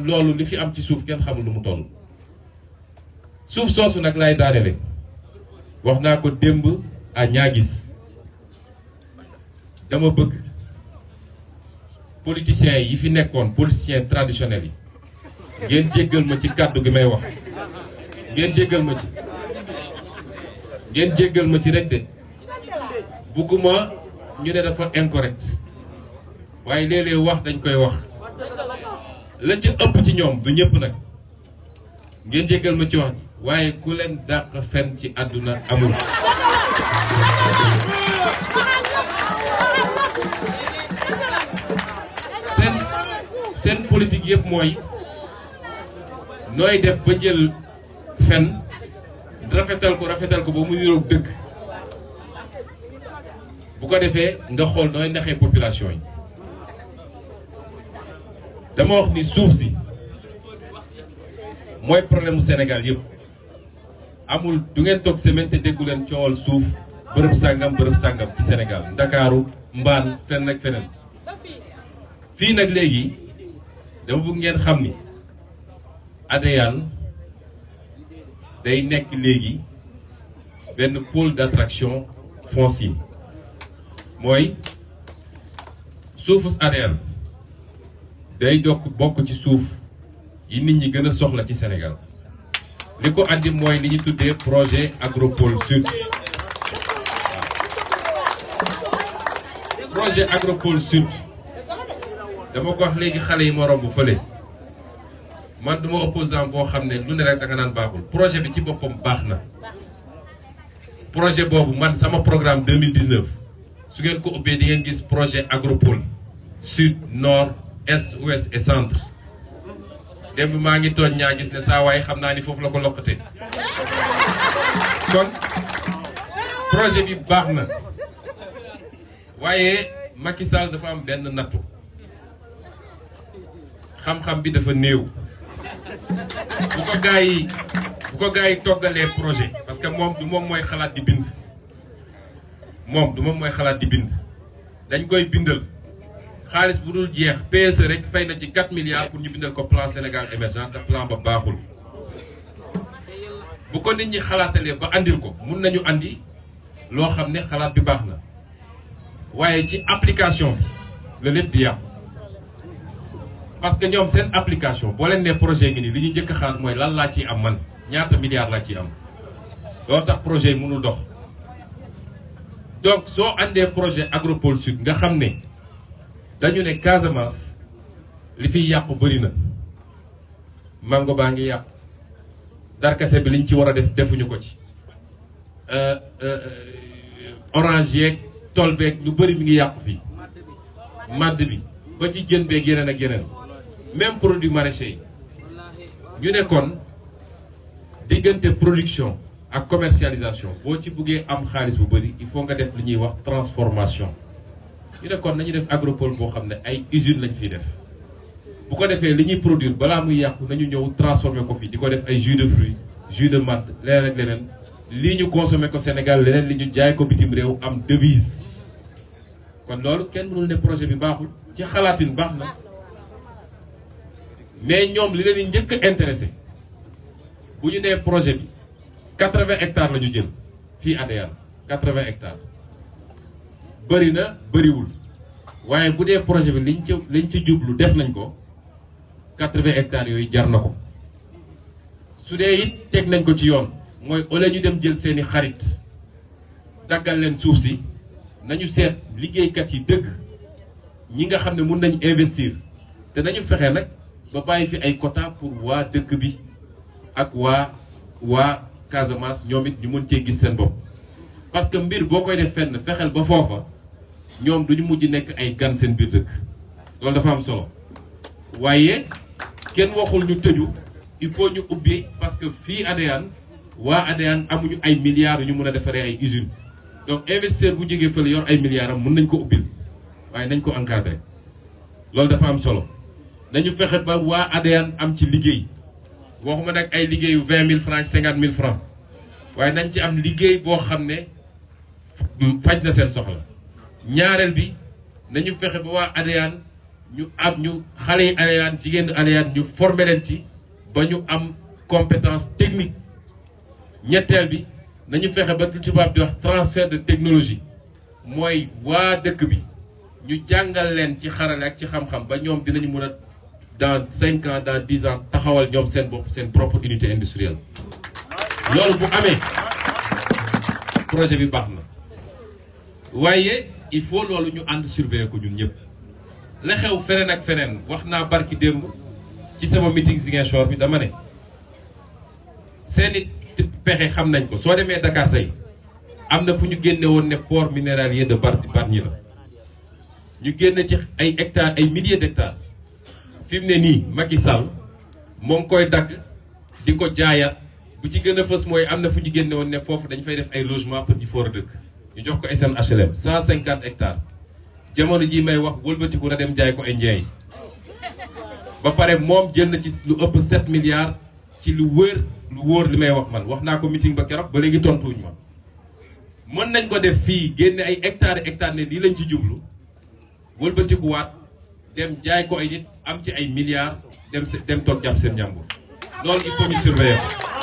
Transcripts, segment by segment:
loolu li fi am ci suuf kenn xamul lu mu toll suuf soosu nag lay daanele wax naa ko démb à ñaagis dama bëgg politiciens yi fi nekkoon politiciens traditionnels yi ngeen jéggal ma ci kàddu gi may wax ngeen jéggal ma ci ngeen jéggal ma ci rek de bugguma ñu ne dafa incorrect waaye léeg-léeg wax dañ koy wax la ci ëpp ci ñoom du ñëpp nag ngeen jéggal ma ci wax ji waaye ku leen dàq fen ci àdduna amul seen seen politique yëpp mooy nooy def ba jël fen rafetal ko rafetal ko ba mu niroog dëgg bu ko defee nga xool nooy naxee population yi dama wax ni suuf si mooy problème mu Sénégal yëpp amul du ngeen toog semaine te déggu leen coowal suuf bërëb sàngam bërëb sàngam ci Sénégal ndakaaru mbaan fenn ak feneen fii nag léegi dama bëgg ngeen xam ni Adéane day nekk léegi benn pôle d'attraction foncier mooy suufu Adéane day dokk bokk ci suuf yi nit ñi gën a soxla ci Sénégal li ko andi mooy li ñu tuddee projet agropole sud projet agropole sud dama ko wax léegi xale yi ma romb fële man duma opposant boo xam ne lu ne rek da nga naan baaxul projet bi ci boppam baax na projet boobu man sama programme 2019 su ngeen ko ubbee di ngeen gis projet agropole sud nord est ouest et centre démb maa ngi tooñ ñaa gis ne saa waaye xam naa ni foofu la ko lokkate kon projet bi baax na waaye Macky Sall dafa am benn nattu xam-xam bi dafa néew bu ko gaa yi bu ko gaa yi toggalee projet parce que moom du moom mooy xalaat di bind moom du moom mooy xalaat di bind dañ koy bindal xaalis bu dul jeex PSE rek fay na ci 4 milliards pour ñu bindal ko plan Sénégal émergent te plan ba baaxul bu ko nit ñi xalaatalee ba andil ko mun nañu andi loo xam ne xalaat bi baax na waaye ci application bi la lépp di yàqu parce que ñoom seen application boo leen nee projet ngi nii li ñu njëkk a xalaat mooy lan laa ciy am man ñaata milliards laa ciy am loolu tax projet yi mënul dox donc soo andee projet agropole sud nga xam ne dañu ne Casamance li fiy yàqu bëri na mango baa ngi yàqu darkase bi liñ ci war a def defuñu ko ci orange yeeg tool beeg lu bëri mi ngi yàqu fii madd bi ba ci jën beeg yeneen ak yeneen même produit maraîcher yi ñu ne kon diggante production ak commercialisation boo ci buggee am xaalis bu bëri il faut nga def li ñuy wax transformation ñu ne kon nañu def agropole boo xam ne ay usine lañ fiy def bu ko defee li ñuy produire balaa muy yàqu nañu ñëw transformer ko fi di ko def ay jus de fruits jus de matt leneen ak leneen lii ñu consommer ko Sénégal leneen li ñu jaay ko bitim réew am devise kon loolu kenn mënul ne projet bi baaxul ci xalaatin baax na mais ñoom li leen di njëkk a intéressé bu ñu nee projet bi quatre-vingts hectares la ñu jël fii Adéane quatre-vingts hectares bëri na bëriwul waaye bu dee projet bi liñ ci liñ ci jublu def nañ ko quatre-vingts hectares yooyu jar na ko su dee it teg nañ ko ci yoon mooy au lieu ñu dem jël seeni xarit daggal leen suuf si nañu seet liggéeykat yi dëgg ñi nga xam ne mun nañ investir te nañu fexe nag ba bàyyi fi ay quota pour waa dëkk bi ak waa waa Casamance ñoom it ñu mën cee gis seen bopp parce que mbir boo koy def fenn fexeel ba foofa ñoom duñu mujj nekk ay gan seen biir dëkk loolu dafa am solo waaye kenn waxul ñu tëju il faut ñu ubbi parce que fii Adéane waa Adéane amuñu ay milliards yu ñu mën a defaree ay usines donc investisseur bu jógee fële yor ay milliards am mën nañ ko ubbil waaye nañ ko encadrer loolu dafa am solo nañu fexe ba waa Adéane am ci liggéey waxuma nag ay liggéeyu vingt mille francs cinquante mille francs waaye nañ ci am liggéey boo xam ne faj na seen soxla ñaareel bi nañu fexe ba waa Adéane ñu am ñu xale yi Aleyane jigéen Aleyane ñu former leen ci ba ñu am compétence technique ñetteel bi nañu fexe ba lu tubaab di wax transfert de technologie mooy waa dëkk bi ñu jàngal leen ci xarale ak ci xam-xam ba ñoom dinañu mën a dans cinq ans dans dix ans taxawal ñoom seen bopp seen propre unité industrielle loolu bu amee projet bi baax na waaye il faut loolu ñu ànd surveiller ko ñun ñëpp la xew feneen ak feneen wax naa barki démb ci sama meeting Ziguinchor bi dama ne seeni pexe xam nañ ko soo demee Dakar tey am na fu ñu génne woon ne port minéralier de Bargny la ñu génne ci ay hectares ay milliers d'hectares fi mu ne nii Macky Sall moo ngi koy dagg di ko jaayaat bu ci gën a fës mooy am na fu ñu génne woon ne foofu dañ fay def ay logement pour ñu foor a dëkk ñu jox ko SNHLM 150 hectares jamono ji may wax wëlbatiku na dem jaay ko ay njeey ba pare moom jël na ci lu ëpp 7 milliards ci lu wër lu wóor li may wax man wax naa ko meeting ba keroog ba léegi tontuwuñ ma mën nañ ko def fii génne ay hectares hectares ne lii lañ ci jublu wëlbatikuwaat dem jaay ko ay nit am ci ay milliards dem dem toog jàpp seen njàmbur loolu il faut ñu surveiller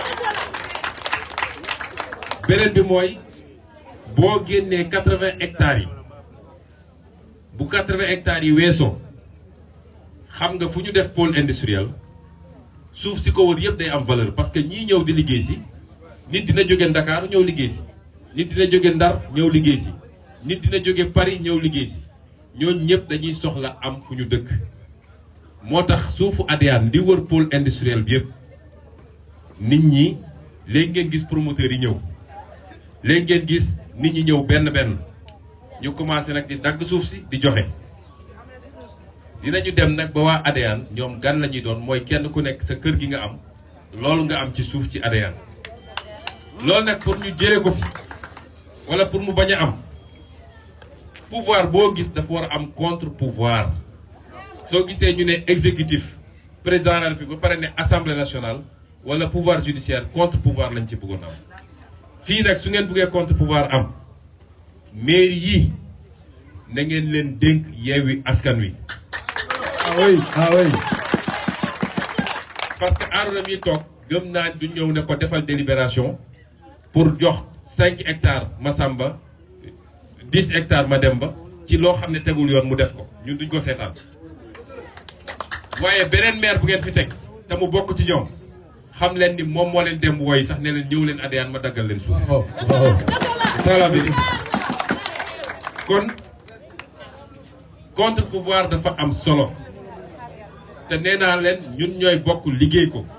ko beneen bi mooy boo génnee quatre-vingts hectares yi bu quatre-vingts hectares yi weesoo xam nga fu ñu def pôle industriel suuf si ko wër yëpp day am valeur parce que ñii ñëw di liggéey si nit dina jóge Ndakaaru ñëw liggéey si nit dina jóge Ndar ñëw liggéey si nit dina jóge Paris ñëw liggéey si ñooñu ñëpp dañuy soxla am fu ñu dëkk moo tax suufu Adéane di wër pôle industriel bi yëpp nit ñi léegi ngeen gis promoteurs yi ñëw léegi ngeen gis nit ñi ñëw benn benn ñu commencé nag di dagg suuf si di joxe dinañu dem nag ba waa Adéane ñoom gan la ñuy doon mooy kenn ku nekk sa kër gi nga am loolu nga am ci suuf ci Adéane loolu nag pour ñu jëlee ko fi wala pour mu bañ a am pouvoir boo gis dafa war a am contre pouvoir soo gisee ñu ne exécutif président de la République ba pare ne assemblée nationale wala pouvoir judiciaire contre pouvoir lañ ci bëggoon am fii nag su ngeen bëggee contre pouvoir am mairie yi na ngeen leen dénk yeewi askan wi. ah oui ah oui. parce que Arouna mi toog gëm naa du ñëw ne ko defal délibération pour jox cinq hectares Massamba dix hectares Mademba ci loo xam ne tegul yoon mu def ko ñun duñ ko seetaan waaye beneen maire bu ngeen fi teg te mu bokk ci ñoom xam leen ni moom moo leen dem woy sax ne leen ñëw leen Adéane ma daggal leen suuf. waaw waaw. sala bi kon contre pouvoir dafa am solo te nee naa leen ñun ñooy bokk liggéey ko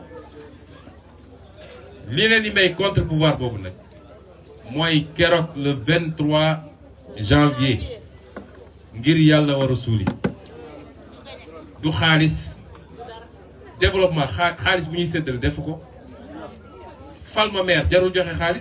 li leen di may contre pouvoir boobu nag mooy keroog le 23 janvier ngir yàlla war a suuli du xaalis développement xaa xaalis bu ñuy séddale def ko fal ma maire jarul joxe xaalis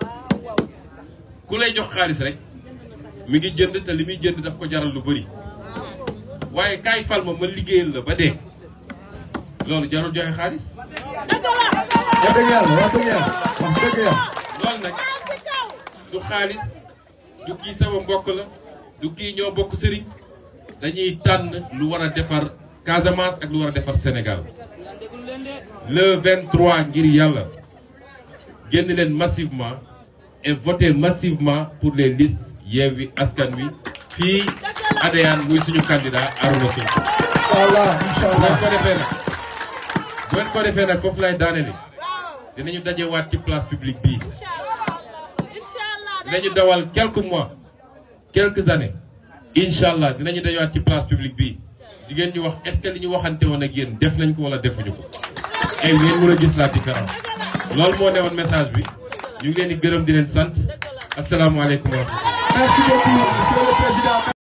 ku lay jox xaalis rek mi ngi jënd te li muy jënd daf ko jaral lu bëri waaye kaay fal ma ma liggéeyal la ba dee loolu jarul joxe xaalis wax dëgg yàlla wax dëgg yàlla wax dëgg yàlla. loolu nag du xaalis du kii sama mbokk la du kii ñoo bokk sëriñ dañuy tànn lu war a defar Casamance ak lu war a defar Sénégal le 23 ngir yàlla génn leen massivement et voter massivement pour les listes Yewwi Askan Wi fii Adéane muy suñu candidat Arouna Sonko. incha allah incha bu ngeen allah. ko defee nag bu ngeen ko defee nag foofu lay daanele dinañu dajewaat ci place publique bii dinañu dawal quelques mois quelques années incha allah dinañu dajewaat ci place publique bii di ngeen ñu wax est-ce que li ñu waxante woon ak yéen def nañ ko wala defuñu ko et ngeen mën a gis la différence loolu moo newoon message bi ñu ngi leen di gërëm di leen sant asalaamaaleykum wa rahmatulah. merci beaucoup monsieur le président.